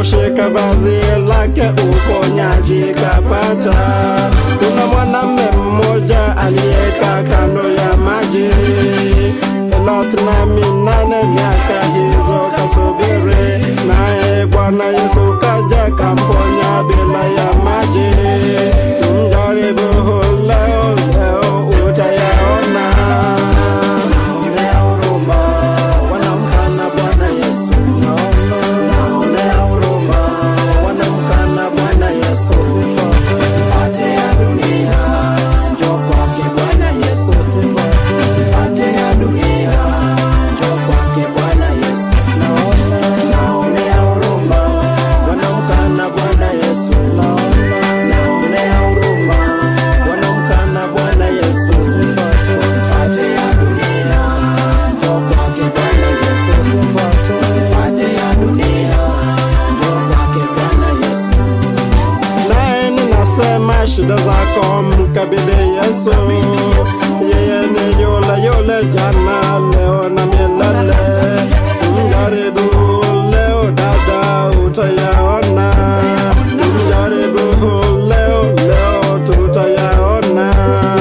kushika vazi lake uponyaji kapata. Kuna mwanamume mmoja aliyekaa kando ya maji elfu na minane miaka hizo kasubiri, naye Bwana Yesu kaja kamponya bila ya maji. Mjaribu leo, leo utayaona. Naonea huruma wanaomkana Bwana Yesu, naonea huruma wanaomkana Bwana Yesu. Usifate ya dunia, njoo kwake Bwana Yesu. Usifate ya dunia, njoo kwake Bwana Yesu. Naonea huruma wanaomkana Bwana Yesu, naonea huruma wanaomkana Bwana Yesu. Usifate ya dunia, njoo kwake Bwana Yesu. Usifate ya dunia, njoo kwake Bwana Yesu. Naye ninasema shida zako mkabidhi Yesu, yeye ni yule yule jana, leo na milele. Mjaribu leo dada, utayaona. Mjaribu leo, leo tutayaona.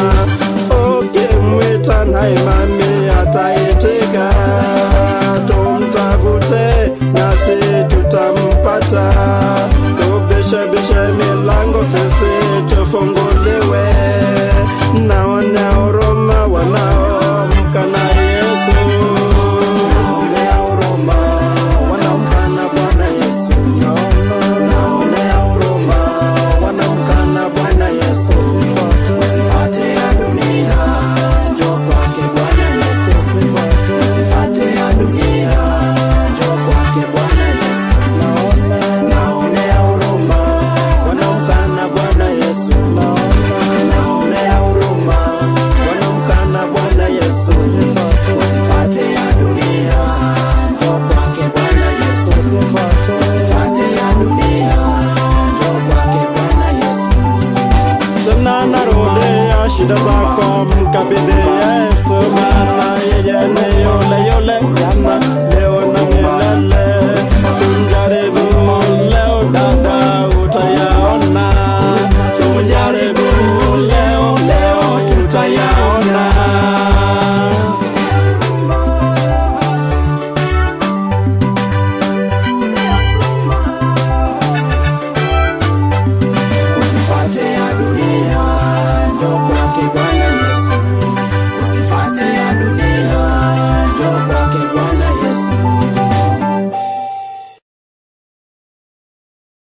Ukimwita na imani ataitika, tumtafute nasi tutampata. Tubishabishe milango sisi tufunguliwe, naona huruma wanaomkana Yesu. Naonea huruma wanaomkana Bwana Yesu, naonea huruma wanaomkana Bwana Yesu. Usifate ya dunia, njoo kwake Bwana Yesu. Usifate ya dunia, njoo kwake Bwana Yesu. Naonea huruma wanaomkana Bwana Yesu, naonea huruma wanaomkana Bwana Yesu. Usifate ya dunia, njoo kwake Bwana Yesu. Usifate ya dunia, njoo kwake Bwana Yesu. Tena narudia shida zako mkabidhi